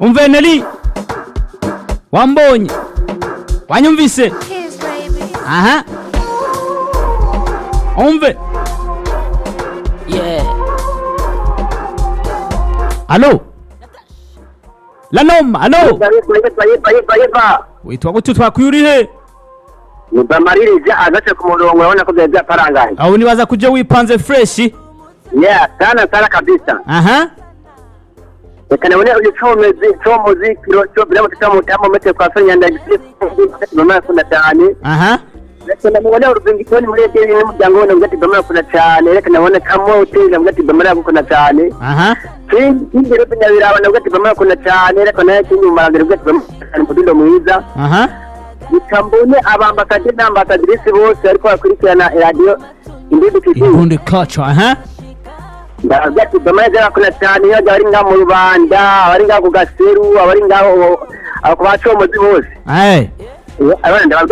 umveneri wambonye wanyumvise Kiss, baby. aha umve Yeah. alo lanoma alo Yepfa, yepfa, yepfa, yepfa, yepfa. witwa gute twakwirihe Mudamaririza agashe ku murongo urabona ko byari byaparangaye. aho nibaza kuja wipanze freshi Yeah, sana sana kabisa. aha Reka nabone ugicomozi comuziki cyo biramo tutamu mete kwa Sonya ndagisi. Mama kuna cyane. aha Reka nabone urubingitoni muri ete n'umuryango wone ngati bamara kuna cyane. Reka nabone kamwe utira ngati bamara kuna cyane. aha Kindi rebe nyabiraba ngati bamara kuna cyane. Reka naye kindi umarangire ngati bamara mudindo mwiza. aha Nikambone abambakade n'ambasadrisi bose ariko bakurikirana radio Indibi TV. irundi kacu aha ndavuga ati domane z'abakora cyane iyo abari ngaho mu rubanda abari ngaho ku gaseru abari ngaho ku bacomozi bose ayi abana ndavuga